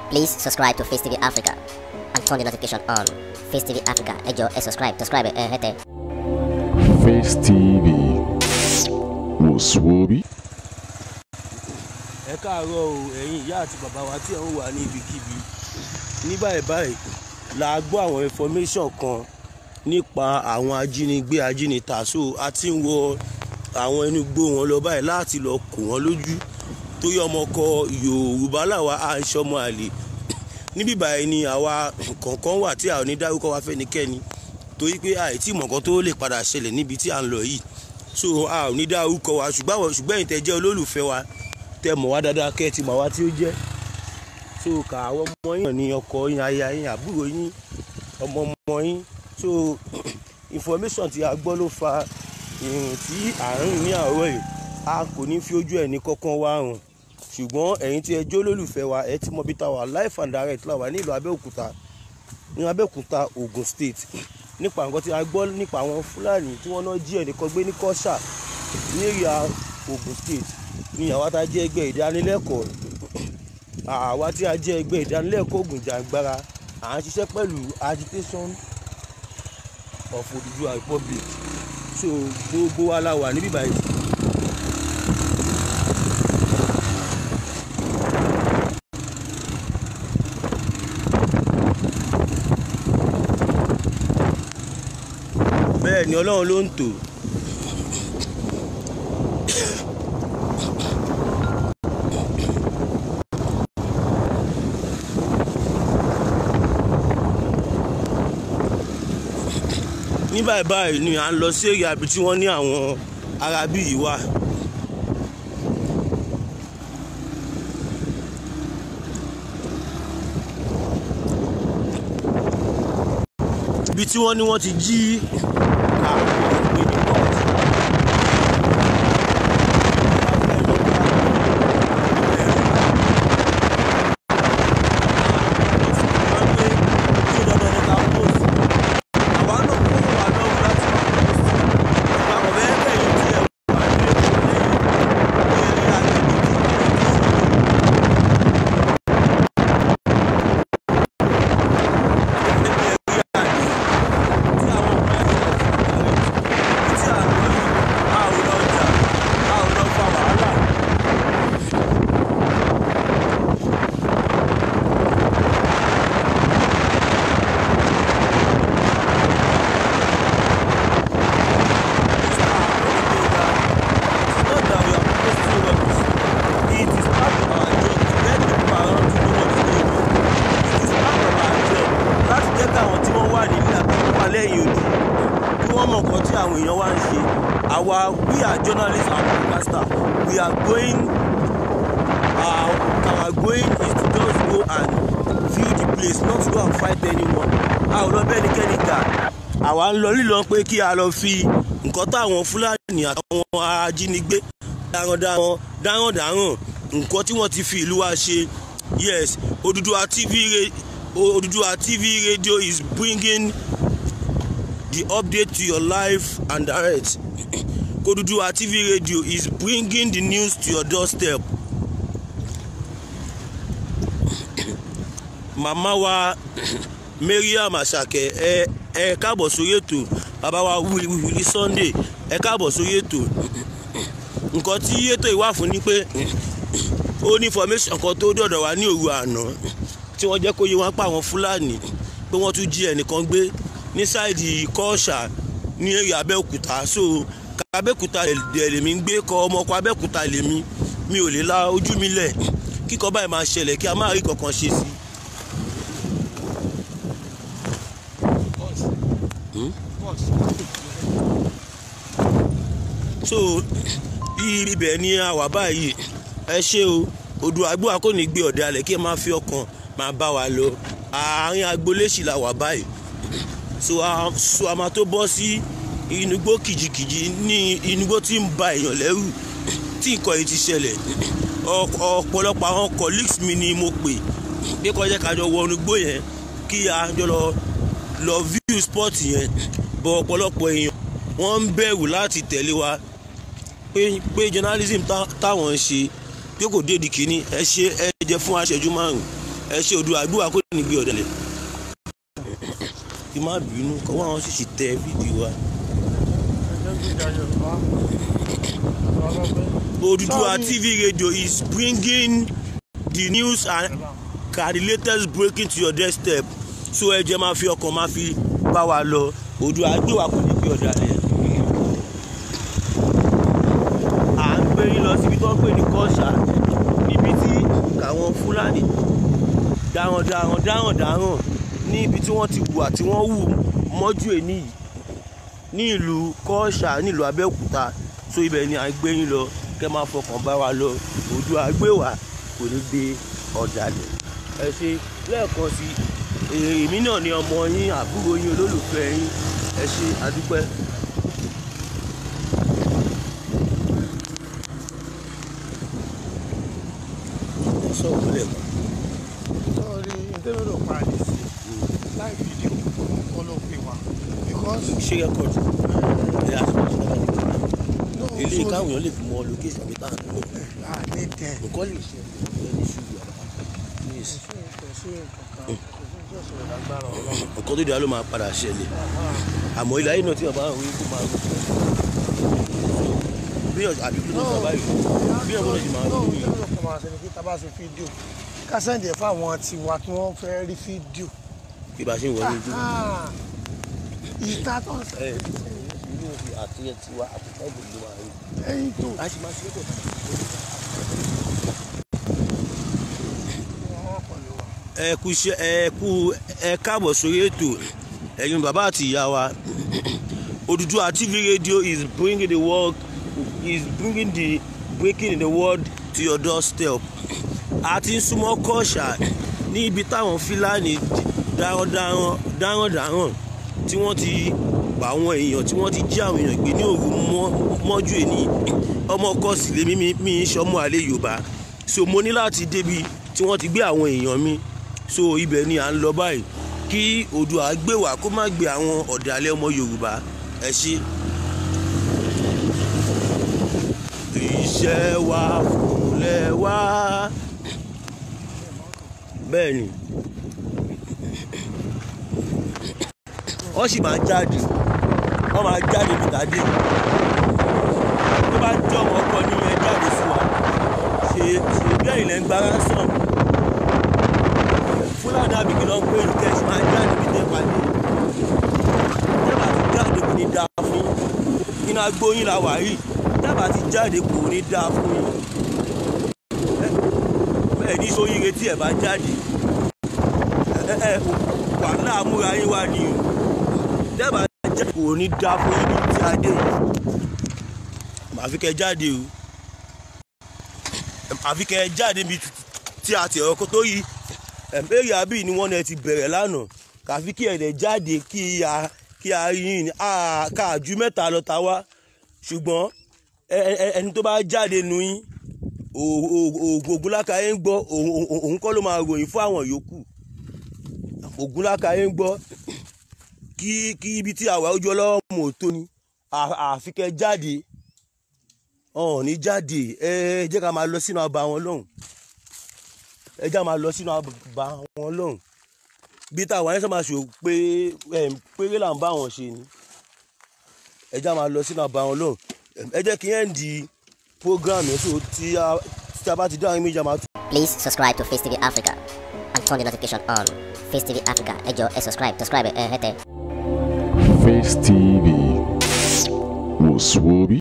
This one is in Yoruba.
Please subscribe to Face TV Africa and turn the notification on. Face TV Africa, ẹ jọ̀ọ́ ẹ subscribe, subscribe ẹ hẹ́tẹ̀. Face TV wò sùwòbí. ẹ káàárọ̀ o ẹ̀yin ìyá àti bàbá wa tí ẹ̀ ń wà ní ibikíbi ní báyìí báyìí la gbọ́ àwọn information kan nípa àwọn ajínigbé ajínigbà so a ti ń wọ àwọn ẹnu igbó wọn lọ báyìí láti lọ kó wọn lójú torí ọmọkọ yorùbá làwa à ń ṣọmọ àlè níbí báyìí ni àwa kọ̀ọ̀kan wà tí a ò ní dárúkọ wa fẹ́nikẹ́ni torí pé àìtí mọ̀ọ́kan tó lè padà ṣẹlẹ̀ níbi tí à ń lọ yìí so a ò ní dárúkọ wa ṣùgbọ́n àwọn ṣùgbọ́n ẹ̀yin tẹ́ jẹ́ olólùfẹ́ wa tẹ́ mọ̀ wá dáadáa kẹ́ ẹ ti mọ̀ wá tí ó jẹ́ so kà àwọn ọmọ yín ní ọkọ yín aya yín àbúrò yín ọmọ ọmọ yín so information tí a gbọ́ ló fa ìrìn tí à ń rìn ní àárọ̀ yìí a kò ní fi ojú ẹ̀ ní kọ́kọ́ wá hàn ṣùgbọ́n ẹ̀yin tí ẹ jẹ́ olólùfẹ́ wa ẹ ti mọ bí ta wà life and direct la wà ní ìlú Abẹ́òkúta ní Abẹ́òkúta Ogun State nípa nǹkan tí a gbọ́ nípa àwọn Fúlàní tí wọ́n náà jí ẹnìkan gbé ní Kọ́ṣà ní èrìà Ogun State ní àwa tá a jẹ́ ẹgbẹ́ ìdánilẹ́kọ̀ọ́ àwa tí a jẹ́ ẹgbẹ́ ìdánilẹ́kọ̀ọ́ Ògùn Jàǹgbara à ń ṣiṣẹ́ pẹ̀lú agitation of Odùduwà Republic so gbogbo wa la wà níbí báyìí. bẹ́ẹ̀ ni Ọlọ́run ló ń tò ní báyìí báyìí ni à ń lọ sí èrè àbí tí wọ́n ní àwọn arábí yìí wà. ibi tí wọ́n ní wọ́n ti jí àwọn ìgbé ní port. our we are journalists and broadcaster we are going uh, our going is to just go and view the place not to go and fight anyone a ò lọ bẹ́ẹ̀ nikẹ́ni jà àwa ń lọ lílọ pé kí a lọ fi nǹkan táwọn fúlàní àtàwọn ajínigbé darandaran darandaran nǹkan tí wọ́n ti fi ìlú wa ṣe yes Odùduwà TV Odùduwà TV radio is bringing the update to your life and direct Odùduwà TV radio is bringing the news to your doorstep. màmá wa Mariam Àṣàkẹ́ ẹ ẹ káàbọ̀ sórí ètò bàbá wa Wuli Sunday ẹ káàbọ̀ sórí ètò nǹkan tí ètò ìwà fún ni pé ó ní information kan tó dọ̀dọ̀ wá ní òru àná tí wọ́n jẹ́ kó yé wọn pa àwọn Fúlàní pé wọ́n tún jí ẹnìkan gbé ní sáìdì Kọ́ọ̀ṣà ní èrè Abẹ́òkúta so abẹ́òkúta lèmi ń gbé kọ ọmọkọ abẹ́òkúta lèmi mi ò lè la ojú mi lẹ̀ kíkọ́ báyìí máa ṣẹlẹ̀ kí a máa rí kankan ṣe sí. so ibẹ̀ ni a wà báyìí ẹ ṣé o odò àgbò kò ní gbé ọ̀dẹ alẹ̀ kí ẹ máa fi ọkàn máa bá wa lọ àárín agboléṣì la wà báyìí so a máa tó bọ́ sí. Si inugbó kìjikìji ní inugbó tí ń ba èèyàn lẹ́rù tí nǹkan yìí ti ṣẹlẹ̀ ọ̀pọ̀lọpọ̀ àwọn colleagues mi ni mo pè pé kọjá kájọ wọ inugbó yẹn kí a jọ lọ lọ view spot yẹn bọ̀ ọ̀pọ̀lọpọ̀ èèyàn wọ́n ń bẹ̀rù láti tẹ̀lé wa pé pé journalism táwọn ń ṣe pé kò dédi kínní ẹ ṣe ẹ jẹ fún aṣẹ́jú márùn ẹ ṣe odò àgbéwà kó ní gbé ọ̀dẹ̀lẹ̀ kí má bínú kọ́wọ́ àwọn sì sì tẹ fídíò wa. Oduduwa TV radio is bringing the news and ka the latest breaking to your doorstep so ẹ jẹ́ máa fi ọkàn máa fi bá wa lọ Oòduà àgbéwà kò ní gbé ọ̀dàlẹ̀. à ń gbé yín lọ síbi tó ń pè ní kọ́ṣà níbi tí àwọn Fúlàní darandaran darandaran ní ibi tí wọ́n ti wà tí wọ́n wù mọ́jú èní yìí ní ìlú kọ́ṣà nílùú Abẹ́òkúta so ibẹ̀ ni à ń gbé yín lọ kẹ́ máa fọkàn bá wa lọ Oòduà àgbéwà kò ní gbé ọ̀dàlẹ̀ ẹ ṣe lẹ́ẹ̀kan sí èmi náà ni ọmọ yín àbúrò yín olólùfẹ́ yín ẹ ṣe àdúpẹ́. sọ̀rọ̀ lẹ́ẹ̀kan. sọ́ọ́rí ìdẹ́rẹ́rọ̀ parí sí láì fídíò kọ́ ló pè wá because ṣé rẹ́kọ̀dì ẹ̀ àṣìṣe no ilé so káwọn èèyàn lè fi mọ location mi táà ń lọ à ní tẹ̀ nǹkan lè ṣe ẹ ní ṣùgbọ́n please kò sí nǹkan kan kò sí tí ọ̀sẹ̀ lágbára ọlọ́run nǹkan tó dáa ló máa padà ṣẹlẹ̀ àmọ́ ilé ayé náà tí bàbá àwọn ikú máa rò bí ọ̀sẹ̀ àbí kí ló ń bàbá yìí bí ọ̀sẹ̀ náà ti máa rò no yìí ìdẹ́rẹ́rọ̀ kan máa ṣe ni kí tá a bá ṣe fídíò ká sẹ́ǹdì ẹ̀ fáwọn tiwa tí wọ́n fẹ́ rí fídíò bí bá ṣe ń wọlé ojú Ah, ìta tó ń ẹ ìlú òfin àti ẹ tiwa àti ẹgbẹ́ ló máa rí sẹ́yìn tó a sì máa ṣe é pọ̀ wọ́n pẹ̀lú wa. ẹ kú iṣẹ́ ẹ kú ẹ káàbọ̀ sórí ètò ẹ̀yin bàbá àti ìyá wa Oduduwa TV radio is bringing the world is bringing the breaking in the world to your doorstep a ti ń súnmọ́ kọ́ṣà ní ibi táwọn Fúlàní darandaran darandaran tí wọ́n ti pa àwọn èèyàn tí wọ́n ti jí àwọn èèyàn gbé ní òru mọ́- mọ́jú èní ọmọ ọkọ sì lèmi mi mi ń ṣọmọ àlè Yorùbá so mo ní láti débi tí wọ́n ti gbé àwọn èèyàn mi so ibẹ̀ ni à ń lọ báyìí kí Oòduà gbé wá kó má gbé àwọn ọ̀dàlẹ̀ ọmọ Yorùbá ẹ ṣe. iṣẹ́ wa fúnlẹ̀ wá bẹ́ẹ̀ ni wọ́n sì máa jáde wọ́n máa jáde bùtàdé tó bá jẹ́ ọmọ ọkọ ní ẹ jáde sí wa ṣe ṣe bí ẹ̀yìn lẹ́ ń gba ransom fúlàní àbíkí ló ń pè ní kẹ́sì máa jáde bí tẹ́ pàdé tẹ́bà ti jáde kò ní dáa fún yín iná gbóyin la wà yìí tẹ́bà ti jáde kò ní dáa fún yín bẹ́ẹ̀ ní sóyire tí ẹ̀ bá jáde ẹ ẹ wàhálà amúra yín wá ní o tẹ́bà jáde kò ní dáa fún yín ní tí a dé yìí àfi kẹ́ jáde o àfi kẹ́ jáde bí tí a ti ọkọ tó yí ẹ̀mẹ́rì àbí ni wọ́n náà ti bẹ̀rẹ̀ lánàá kàfi kí ẹ̀dẹ̀ jáde kí a kí a rí yín ní ká ju mẹ́ta lọ ta wá ṣùgbọ́n ẹ- ẹ- ẹni tó bá jáde nu yín ògúnlákàyé ń gbọ́ òun- òun òun kọ́ ló máa ròyìn fún àwọn yòókù ògúnlákàyé ń gbọ́ kí kí ibi tí àwa ojú ọlọ́wọ́ mọ̀ tó ni à- àfi kẹ́ jáde ọ̀hún ní jáde ẹ jẹ́ ká máa lọ sínú abà wọn lọ́hùn ẹ jẹ́ ká máa lọ sínú abà wọn lọ́hùn bí táwọn ẹ̀ṣọ́ máa ṣò pé em, péré là ń bá wọn ṣe ni ẹ jẹ́ ká máa lọ sínú abà wọn lọ́hùn Em, ẹ jẹ́ kí ẹ̀ ń di program yẹn so tí a tí a bá ti dá àwọn méjì a máa tún. Please subscribe to Face TV Africa and turn the notification on. Face TV Africa, ẹ jọ̀ọ́ ẹ subscribe, subscribe ẹ hẹ́tẹ̀. Face TV was Swoby.